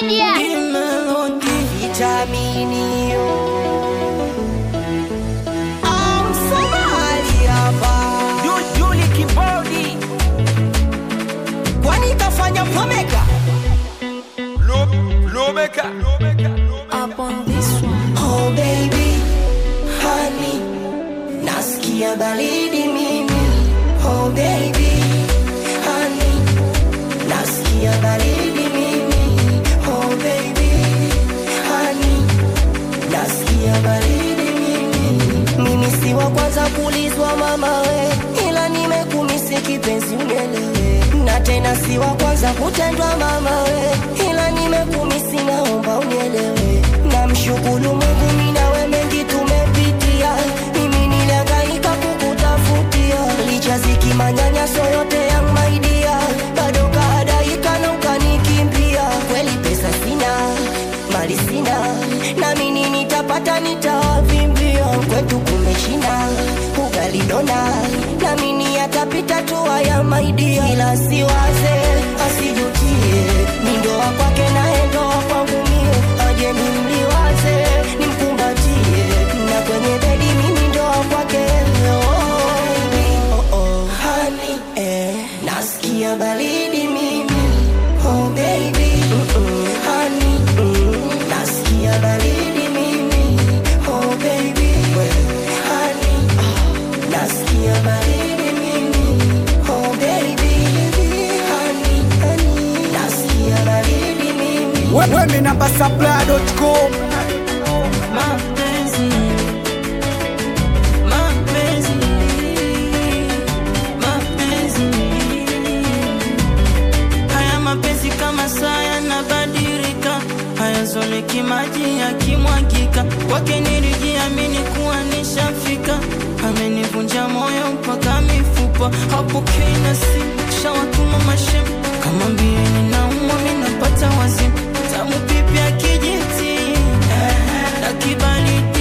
Media. Vitaminio Amsomali hapa Yuli Kibodi kwani kafanya pomeka Lomeka Oh baby honey nasikia baridi mimi Oh baby honey nasikia baridi mimi Oh baby honey nasikia baridi mimi mimi si wa kwanza kulizwa mama we ila nimekumisi kipenzi unielewe na tena si wa kwanza kutendwa mama we ila nimekumisi naomba unielewe namshukuru mungu minawe mengi tumepitia mimi nilihangaika kukutafutia licha zikimanyanyaso yote ya maidia bado kahadaika na ukanikimbia kweli pesa sina mali sina nami nini nitapata nitawavimbia kwetu kumeshina ugali dona nami ni yatapita tu haya maidia ila siwaze asijutie ni ndoa kwake naye ndoa kwangu mie aje nimliwaze nimkumbatie na kwenye bedi mimi ndoa kwake oh, oh, oh. Honey, eh, nasikia baridi mimi oh baby Mm-mm. honey mm, nasikia baridi mimi oh baby honey ah, nasikia baridi mimi oh baby honey honey nasikia baridi mimi Wewe namba supply.com mapenzi mapenzi mapenzi haya mapenzi kama saa yanabadilika hayazoleki maji yakimwagika kwake nilijiamini kuwa nishafika amenivunja moyo mpaka mifupa hapokei na simu shawatuma mashem kama mbieni naumwa minapata wazimu tamu pipi ya kijiti na kibali